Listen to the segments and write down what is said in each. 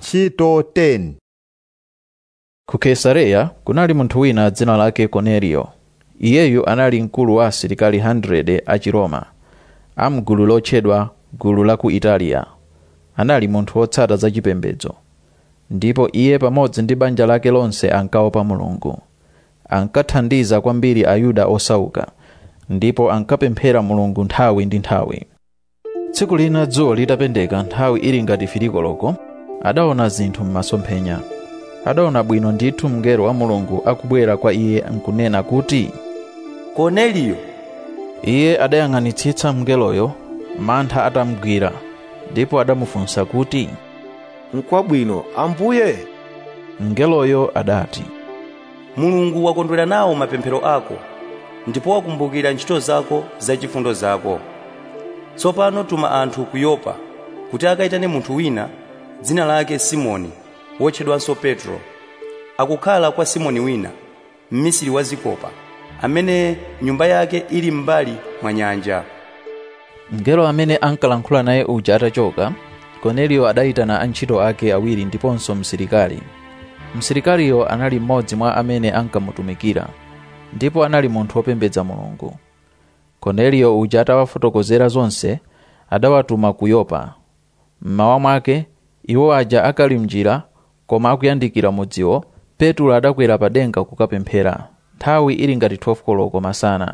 ntchito 10 ku kaisareya kunali munthu wina dzina lake korneliyo iyeyu anali mkulu wa asilikali 100 a chiroma a mgulu lotchedwa gulu la ku italiya anali munthu wotsata za chipembedzo ndipo iye pamodzi ndi banja lake lonse ankaopa mulungu ankathandiza kwambiri ayuda osauka ndipo ankapemphera mulungu nthawi ndi nthawi tsiku lina dzuwa litapendeka nthawi ili ngati filikoloko adaona zinthu m'masomphenya adaona bwino ndithu mngelo wa mulungu akubwera kwa iye nkunena kuti korneliyo iye adayang'anitsitsa mngeloyo mantha atamgwira ndipo adamufunsa kuti nkwabwino ambuye mngeloyo adati mulungu wakondwera nawo mapemphero ako ndipo wakumbukira ntchito zako zachifundo zako tsopano tuma anthu ku yopa kuti akayitane munthu wina dzina lake simoni wotchedwanso petro akukhala kwa simoni wina mmisiri wa zikopa amene nyumba yake ili m'mbali mwa nyanja mngelo amene ankalankhula naye uja atachoka korneliyo adayitana antchito ake awiri ndiponso msilikali msilikaliyo anali mmodzi mwa amene ankamutumikira ndipo anali munthu wopembedza mulungu korneliyo uja atawafotokozera zonse adawatuma ku yopa mmawa mwake iwo aja akali mnjira koma akuyandikira mudziwo petro adakwera pa denga kukapemphera nthawi ili ngati 12 koloko masana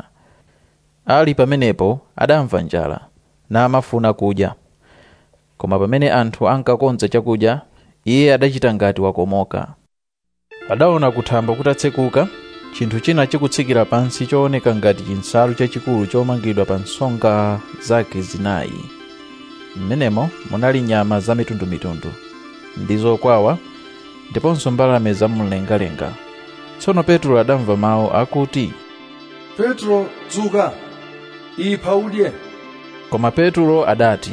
ali pamenepo adamva njala namafuna kudya koma pamene anthu ankakonza chakudya iye adachita ngati wakomoka adaona kuthambo kutatsekuka chinthu china chikutsikira pansi chooneka ngati chinsalu chachikulu chomangidwa pa nsonga zake zinayi m'menemo munali nyama zamitundumitundu ndi zokwawa ndiponso mbalame zamumlengalenga tsono petro adamva mawu akuti petro dzuka ipha udye koma petro adati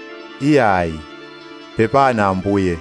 iyayi pepana ambuye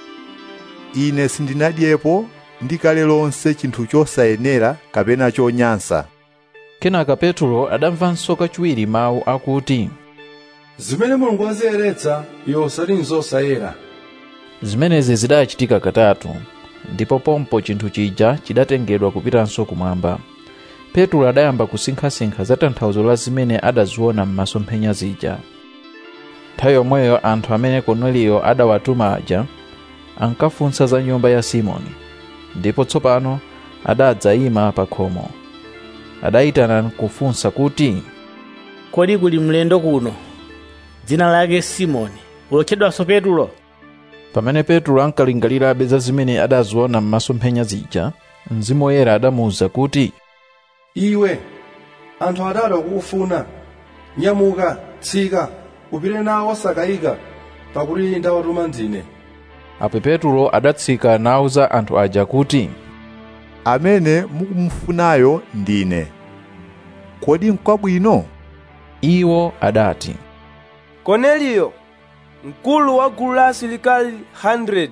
ine sindinadyepo ndikale lonse chinthu chosayenera kapena chonyansa kenaka petro adamvanso kachiwiri mawu akuti zimene mulungu aziyeretsa iwe usati nzosayera zimenezi zidachitika katatu ndipo pompo chinthu chija chidatengedwa kupitanso kumwamba petro adayamba kusinkhasinkha za tanthauzo la zimene adaziona m'masomphenya zija nthawi yomweyo anthu amene korneliyo adawatuma aja ankafunsa za nyumba ya simoni ndipo tsopano adadzayima pa khomo adayitana kufunsa kuti kodi kuli mlendo kuno dzina lake simoni wotchedwanso petro pamene petro ankalingalirabe za zimene adaziona m'masomphenya zija mzimu woyera adamuwuza kuti iwe anthu atatu akukufuna nyamuka tsika upite nawo osakayika pakuti ndawatuma ndine apo petro adatsika nawuza anthu aja kuti amene mukumufunayo ndine kodi nkwabwino iwo adati korneliyo mkulu wa gulu la asilikali 100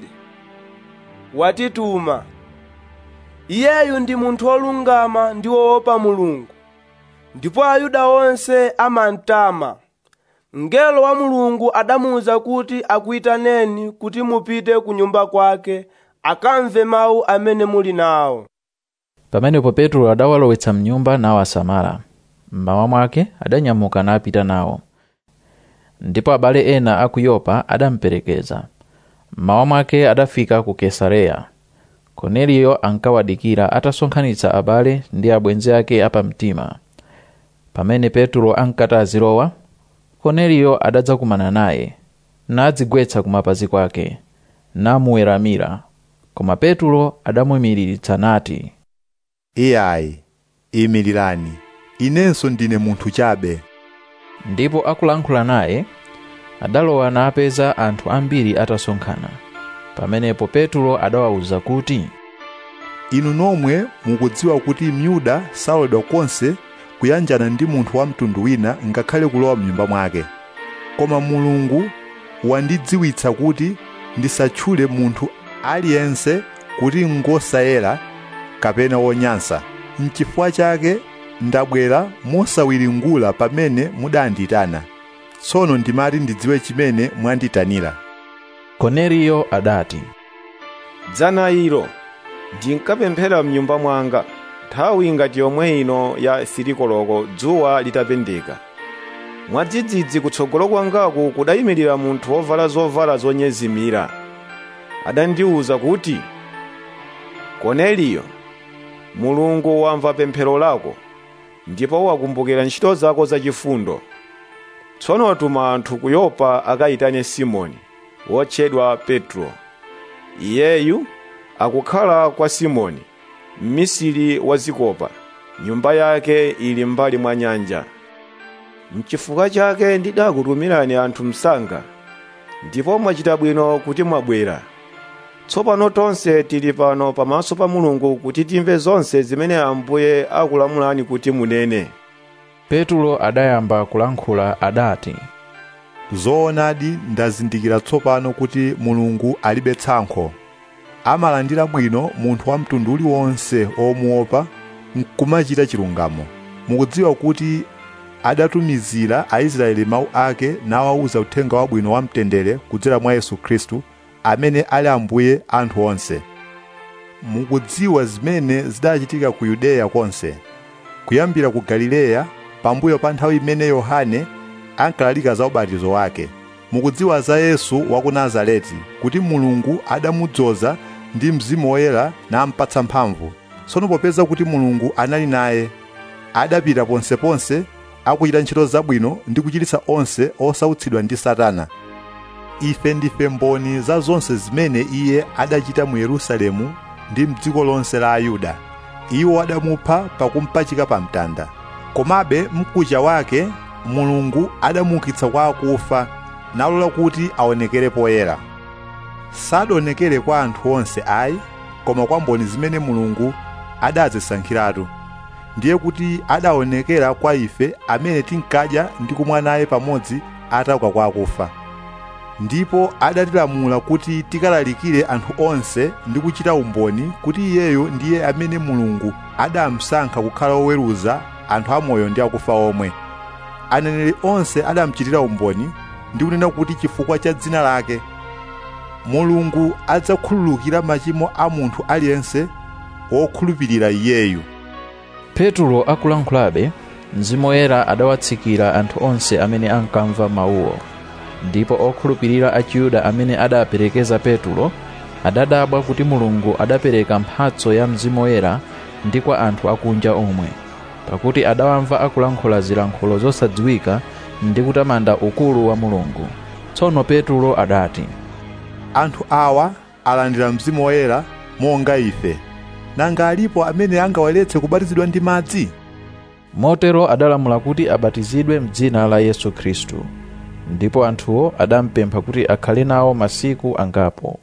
watituma iyeyu ndi munthu wolungama ndi woopa mulungu ndipo ayuda onse amamtama mngelo wa mulungu adamuwuza kuti akuyitaneni kuti mupite ku nyumba kwake akamve mawu amene muli nawo pamenepo petro adawalowetsa mnyumba nawasamala mmawa mwake adanyamuka napita nawo ndipo abale ena a ku yopa adamuperekeza mmawa mwake adafika ku kesareya korneliyo ankawadikira atasonkhanitsa abale ndi abwenzi ake apamtima pamene petro ankati azilowa korneliyo adadzakumana naye nadzigwetsa kumapazi kwake namuweramira koma petro adamuyimiriritsa nati iyayi imirirani inenso ndine munthu chabe ndipo akulankhula naye adalowa napeza anthu ambiri atasonkhana pamenepo petro adawawuza kuti inu nomwe mukudziwa kuti myuda saloledwa konse kuyanjana ndi munthu wa mtundu wina ngakhale kulowa mnyumba mwake koma mulungu wandidziwitsa kuti ndisatchule munthu aliyense kuti ngosayera kapena wonyansa n'chifukwa chake ndabwera mosawiringula pamene mudanditana tsono ndimati ndidziwe chimene mwanditanira korneliyo adati dzana ilo ndinkapemphera mnyumba mwanga nthawi ngati yomwe ino ya silikoloko dzuwa litapendeka mwadzidzidzi kutsogolo kwangaku kudayimirira munthu wovala zovala zonyezimira adandiwuza kuti korneliyo mulungu wamva pemphero lako ndipo wakumbukira ntchito zako zachifundo tsono watuma anthu ku yopa akayitane simoni wotchedwa petro iyeyu akukhala kwa simoni mmisiri wa zikopa nyumba yake ili mbali mwa nyanja mchifukwa chake ndidakutumirani anthu msanga ndipo mwachita bwino kuti mwabwera tsopano tonse tili pano pamaso pa mulungu kuti timve zonse zimene ambuye akulamulani kuti munene petulo adayamba kulankhula adati zoonadi ndazindikira tsopano kuti mulungu alibe tsankho amalandira bwino munthu wa mtundu uliwonse omuopa nkumachita chilungamo mukudziwa kuti adatumizira aisraeli mawu ake nawawuza uthenga wabwino wa mtendere kudzera mwa yesu khristu amene ali ambuye anthu onse mukudziwa zimene zidachitika ku yudeya konse kuyambira ku galileya pambuyo pa nthawi imene yohane ankalalika za ubatizo wake mukudziwa za yesu wa ku nazareti kuti mulungu adamudzoza ndi mzimu woyera nampatsa mphamvu tsono popeza kuti mulungu anali naye adapita ponseponse akuchita ntchito zabwino ndi kuchiritsa onse osautsidwa ndi satana ife ndife mboni za zonse zimene iye adachita mu yerusalemu ndi mdziko lonse la ayuda iwo adamupha pakumpachika pa mtanda komabe mkucha wake mulungu adamuukitsa kwa akufa nalola kuti aonekere poyera sadaonekere kwa anthu onse ayi koma kwa mboni zimene mulungu adazisankhiratu ndiye kuti adaonekera kwa ife amene tinkadya ndi kumwa naye pamodzi atauka kwa akufa ndipo adatilamula kuti tikalalikire anthu onse ndi kuchita umboni kuti iyeyo ndiye amene mulungu adamusankha kukhala oweruza anthu amoyo ndi akufa omwe aneneri onse adamuchitira umboni ndi kunena kuti chifukwa cha dzina lake mulungu adzakhululukira machimo a munthu aliyense wokhulupirira iyeyu petulo akulankhulabe mzimu woyera adawatsikira anthu onse amene ankamva mawuwo ndipo okhulupirira a chiyuda amene adaperekeza petulo adadabwa kuti mulungu adapereka mphatso ya mzimu woyera ndi kwa anthu akunja omwe pakuti adawamva akulankhula zilankhulo zosadziwika ndi kutamanda ukulu wa mulungu tsono petulo adati anthu awa alandira mzimu woyera monga ife nanga alipo amene angawaletse kubatizidwa ndi madzi motero adalamula kuti abatizidwe m'dzina la yesu khristu ndipo anthuwo adampempha kuti akhale nawo masiku angapo